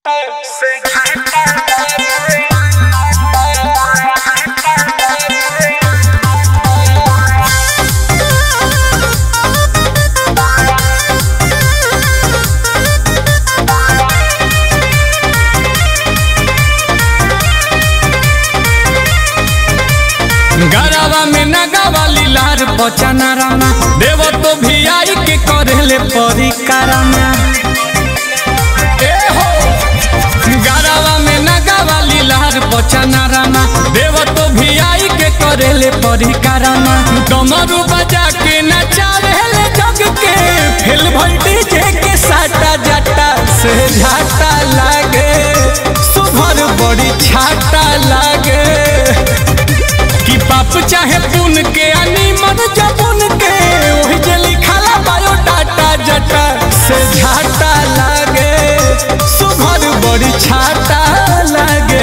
गरवा में नगवा लीलार पचना रामा देव तो भी आई के करेले परिकारमा ए हो गरवा में नगवा लीलार पचना रामा देव तो भी आई के करेले परिकारमा डमरू बजा के नचावेले जग के फिल भल्टी जे के साटा जटा से झाटा लागे सुभर बड़ी छाटा लागे कि पाप चाहे पुन के अनी मन जबुन के ओही जे लिखाला बायोडाटा जटा से झाटा लागे सुभर बड़ी छाटा लागे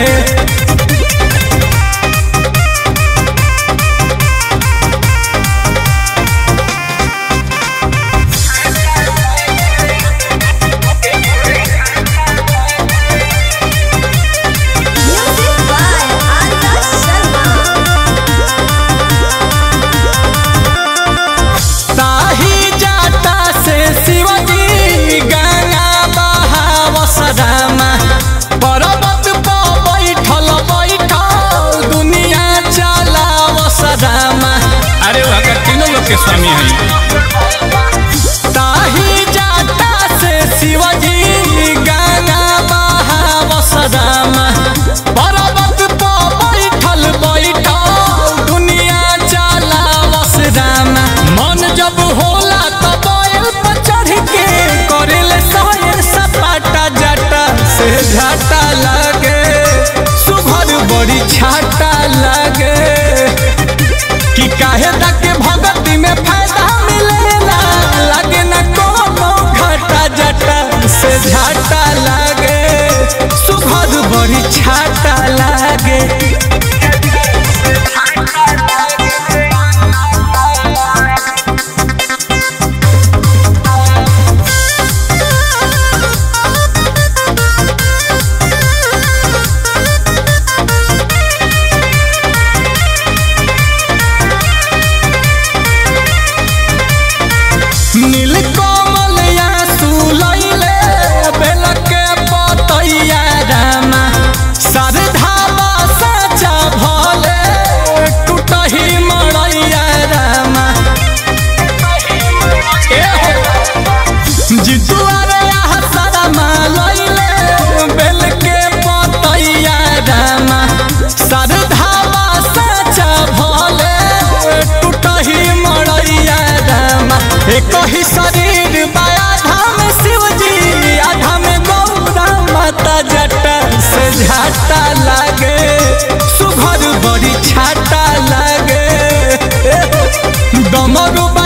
Music by Arya Sharma. ताही जाता से शिवजी गंगा बहाव सदामा पर्वत पर बैठल बैठल दुनिया चलाव सदामा अरे वहाँ तीनों लोग के स्वामी है ताही जाता से शिवजी गंगा बहाव सदामा पर्वत पर बैठल बैठल दुनिया चलाव सदामा मन जब होला तो बैल पर चढ़ के करेले सहर सपाटा जाटा से झाटा लागे सुभर बड़ी छाटा लागे कि काहे तक के भगती में फायदा मिलेला लागे न कोनो घाटा जटा से झाटा लागे सुभर बड़ी छाटा लागे नील कमल या सुलैले बेल के पतैया रामा सरधावा साचा भले टूटही मड़ैया रामा ए हो जितुआ रे आहा सरमा लैले बेल के पतैया रामा सरधावा साचा भले टूटही मड़ैया रामा एक ही शरीर बाया धाम शिवजी आधा में गौरा माता जटा से झाटा लागे सुभर बड़ी छाटा लागे डमरू